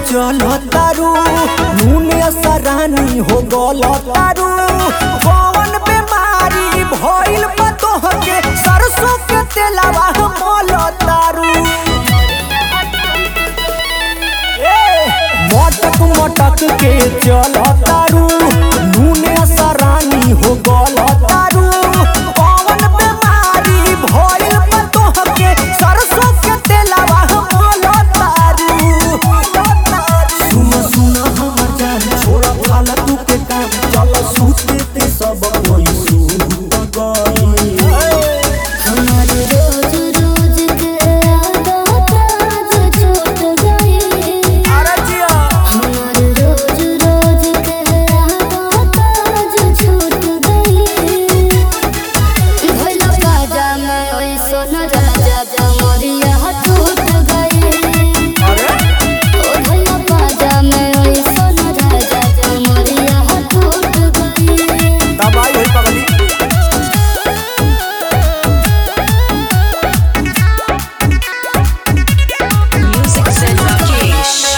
चल तारू नूने सरानी हो गल तारू कौन बीमारी भइल बा तोहके सरसों के तेलवा मल तारू मटक मटक के चल तारू नूने सरानी हो गल तारू कौन बीमारी भइल बा तोहके सरसों के तेलवा मल तारू सुन सुन हमर जान छोड़ा फालतू के काम चल सूते ते सब कोई सूत गई हमार रोज रोज के आदत आज छूट गई अरे जिया हमार रोज रोज के आदत आज छूट गई भइल बाजा में ओइसन राजा जमरिया टूट गई अरे ओ भइल बाजा में ओइसन राजा जमरिया टूट गई दबाई होई पगली Music said Rakesh.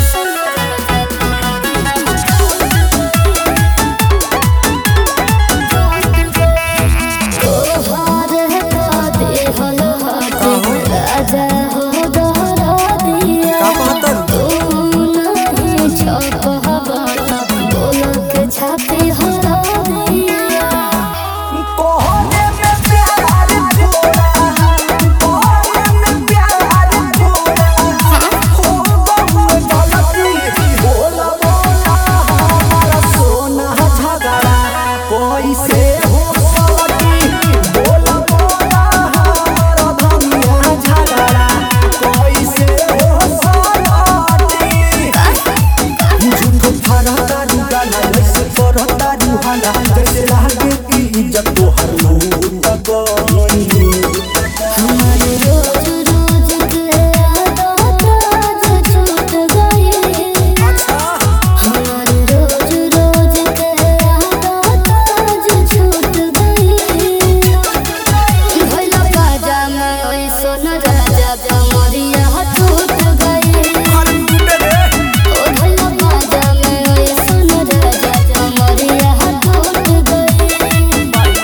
तोहार कादे हल हाथे राजा हो दहरा दिया का कहतर तू नहीं छपहबा बोलक छापे हरा दिया कोहरे में प्यार थोड़ा कोहरे में प्यार थोड़ा हो बहुत गलती बोला बोला हमारा सोना झगड़ा कैसे हो सकी बोला बोला हमारा धनिया झगड़ा कैसे हो सकी झूठो फरा तारू गाला जैसे करो तारू हाला जैसे लागे की इज्जत तोहर लूट गई हमार रोज रोज के आदत आज छूट गई हमार रोज रोज के आदत आज छूट गई भइल बाजा में ओइसन राजा जमरिया टूट गई ओ भइल बाजा में ओइसन राजा जमरिया टूट गई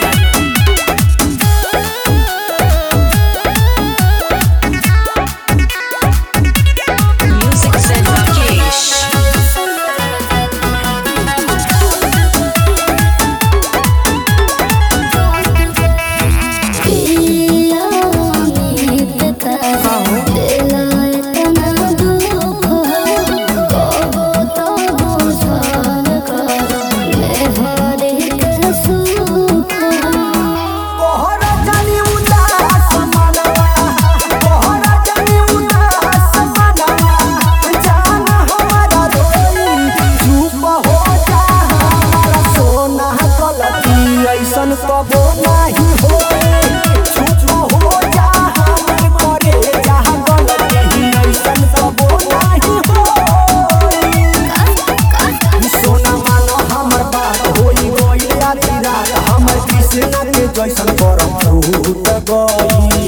Music said Rakesh. पिया अमित का दिला इतना दुख कबो तो बुझल कर मेहरी के सुख कोहरा जानी उदास मनवा कोहरा जानी उदास मनवा जान हमारा रोई चुप हो जा हमारा सोना गलती ऐसन कबो नहीं होए चुप हो जा हमर करे जहाँ गलती ऐसन कबो नहीं होए सोना मानो हमर बात होई गई आधी रात हमर कृष्ण के जैसन करम फूट गई